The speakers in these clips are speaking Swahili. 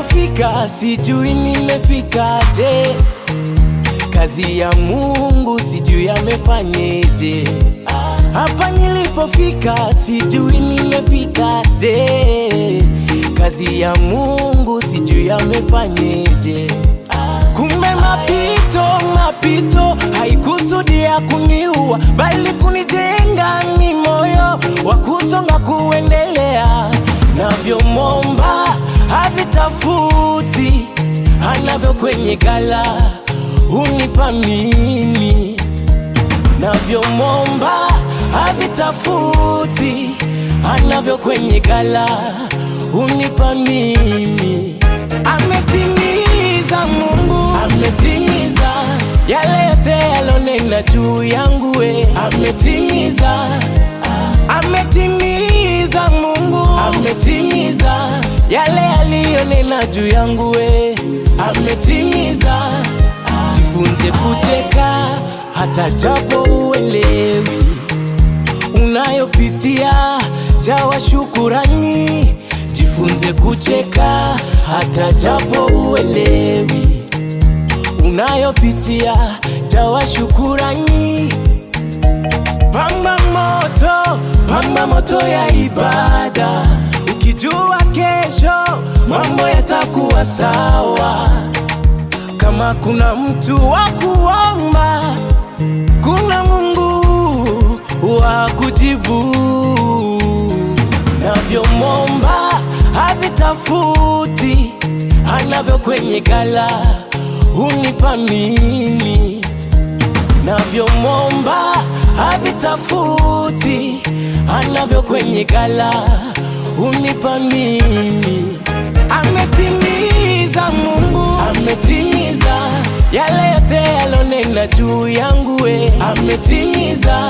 nilipofika sijui nimefikaje, kazi ya Mungu sijui amefanyeje. Hapa nilipofika sijui nimefikaje, kazi ya Mungu sijui amefanyeje. Kumbe mapito mapito haikusudia kuniua, bali kunijenga ni moyo wa kusonga kuendelea. Navyomomba havitafuti, anavyo kwenye gala hunipa mimi. Navyomomba havitafuti, anavyo kwenye gala hunipa mimi. Ametimiza Mungu, ametimiza yale yote yalonena juu yangu, we ametimiza, ametimiza Mungu, ametimiza yale aliyonena juu yangu, we ametimiza. Jifunze kucheka hata japo uelewi unayopitia, jawa shukurani. Jifunze kucheka hata japo uelewi unayopitia, jawa shukurani. Pamba moto, pamba moto ya ibada, ukijua kesho mambo yatakuwa sawa. Kama kuna mtu wa kuomba, kuna Mungu wa kujibu. Navyomomba havitafuti, anavyo kwenye gala hunipa mimi. Navyomomba havitafuti, anavyo kwenye gala hunipa mimi. Ametimiza Mungu, ametimiza yale yote yalonena juu yangu, we ametimiza,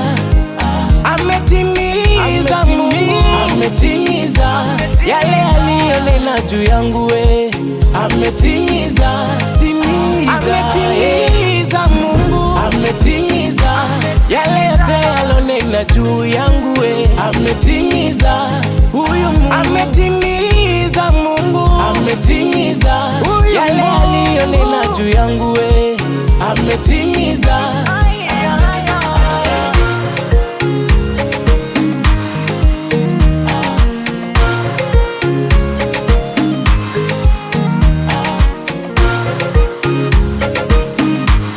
ametimiza Mungu, ametimiza yale aliyonena juu yangu, we ametimiza, timiza, ametimiza Mungu, ametimiza yale yote yalonena juu yangu, we ametimiza, huyu Mungu ametimiza Mungu, ametimiza yale aliyonena juu yangu, we ametimiza.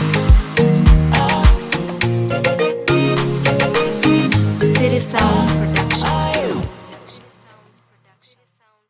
City Sounds Production.